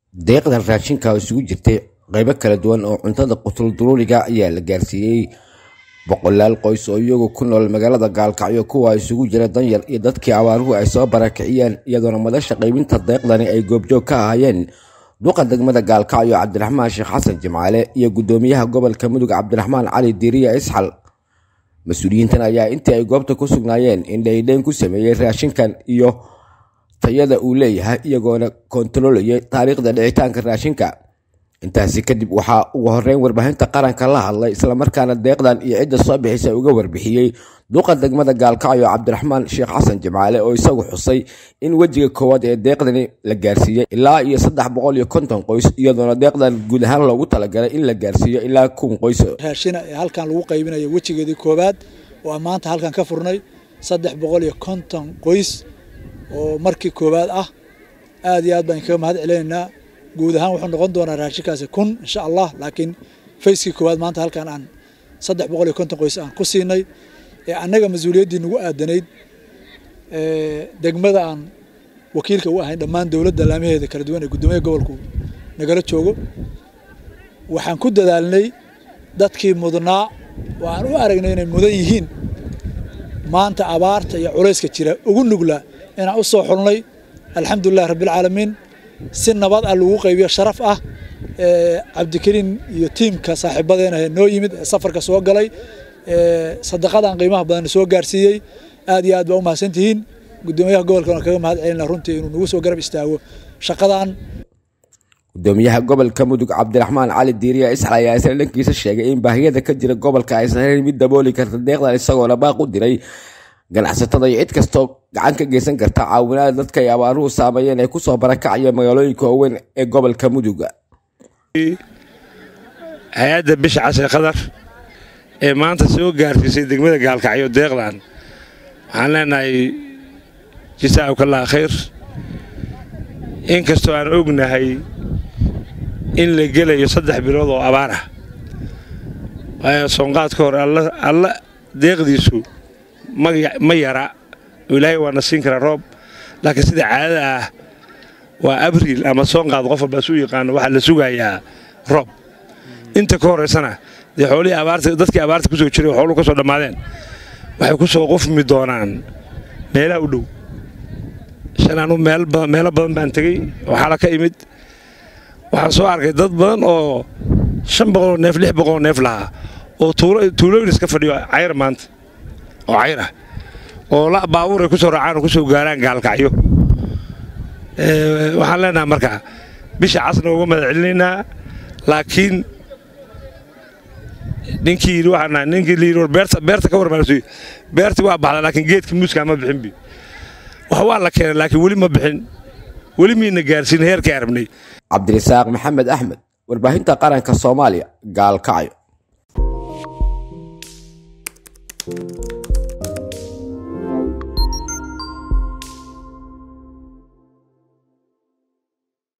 deeqdan raashinka oo isugu jirtay qaybo kala duwan oo cuntada qutul duruuriga ayaa la gaarsiiyey boqolaal qoys oo iyagu ku nool magaalada gaalkacyo kuwa isugu jira danyar iyo dadkii abaaruhu ay soo barakiciyeen iyadoona madasha qaybinta deeqdani ay goobjoog ka ahaayeen duqa degmada gaalkacyo cabdiraxmaan sheekh xasan jimcaale iyo guddoomiyaha gobolka mudug cabdiraxmaan cali diiriya isxal mas-uuliyiintan ayaa intii ay goobta ku sugnaayeen indhaydhayn ku sameeyey raashinkan iyo tayada uu leeyahay iyagoona kontarolayay taariikhda dhicitaanka raashinka intaasi kadib waxaa ugu horeyn warbaahinta qaranka la hadlay islamarkaana deeqdan iyo cidda soo bixisa uga warbixiyey duqa degmada gaalkacyo cabdiraxmaan sheekh xasan jimcaale oo isagu xusay in wejiga koowaad ee deeqdani la gaarsiiyey ilaa iyo saddex boqol iyo konton qoys iyadoona deeqdan guud ahaan loogu talagalay in la gaarsiiyo ilaa kun qoys raashina ee halkan lagu qaybinayo wejigeedii koowaad oo aan maanta halkan ka furnay saddex boqol iyo konton qoys oo markii koowaad ah aad iyo aad baan kaga mahad celinaynaa guud ahaan wuxuu noqon doonaa raashinkaasi kun insha allah laakiin fayskii koowaad maanta halkan aan saddex boqol iyo konton qoys aan ku siinay ee annaga mas-uuliyaddii nagu aadanayd degmada aan wakiilka u ahayn dhammaan dowladda laamaheeda kala duwan ee guddoomiyaha gobolku nagala joogo waxaan ku dadaalnay dadkii mudnaa oo aan u aragnay inay mudan yihiin maanta abaarta iyo culayska jira ugu nugla inaan u soo xulnay alxamdulilah rabbilcaalamiin si nabad ah lagu qaybiyo sharaf ah cabdikariin iyo tiimka saaxiibadeena noo yimid ee safarka soo galay sadaqadan qiimaha badan soo gaarsiiyey aad iyo aad baa u mahadsantihiin guddoomiyaha gobolka waan kaga mahad celina runtii inuu nagu soo garab istaago shaqadan gudoomiyaha gobolka mudug cabdiraxmaan cali diiriya isxal ayaa isla dhankiisa sheegay in baahiyada ka jira gobolka aysan helin mid dabooli karta deeqdan isagoona baaq u diray ganacsatada iyo cid kastoo gacan ka geysan karta caawinaada dadka ay abaaruhu saameeyeen ee kusoo barakacaya magaalooyinka waaweyn ee gobolka mudug hay-adda bisha cashe qadar ee maanta soo gaarsiisay degmada gaalkacyo deeqdan waxaan leenahay jasaa'ukallah khayr inkastoo aan ognahay in la gelayo saddex bilood oo abaar ah waayo soonqaad ka hor alla deeqdiisu ma yara ilaahay waana siin karaa roob laakiin sida caadada ah waa abriil ama soonqaad qof walbaa su yaqaano waxaa la sugayaa roob inta ka horaysana dee xoolihii abaarta dadkii abaarta ku soo jiray xooluhu ka soo dhammaadeen waxay ku soo qufmi doonaan meelaha u dhow shanaanu meelo badan baan tegey waxaala ka imid waxaan soo arkay dad badan oo shan boqoloo neef lix boqoloo neef lahaa oo tuulooyin iska fadhiyo cayr maanta oo cayr ah oo baabuur ay ku soo raacaan oo ku soo gaaraan gaalkacyo waxaan leenaha markaa bisha casna uga mahad celinaynaa laakiin ninkii yidhi waxaan nahay ninkii la yidhi war beerta beerta ka warmaarsuy beertii waa baxda laakiin geedka muuskaa ma bixin bi wax waa la keenay laakiin weli ma bixin weli miina gaarsiin heerkii arabnay cabdirasaaq maxamed axmed warbaahinta qaranka soomaaliya gaalkacyo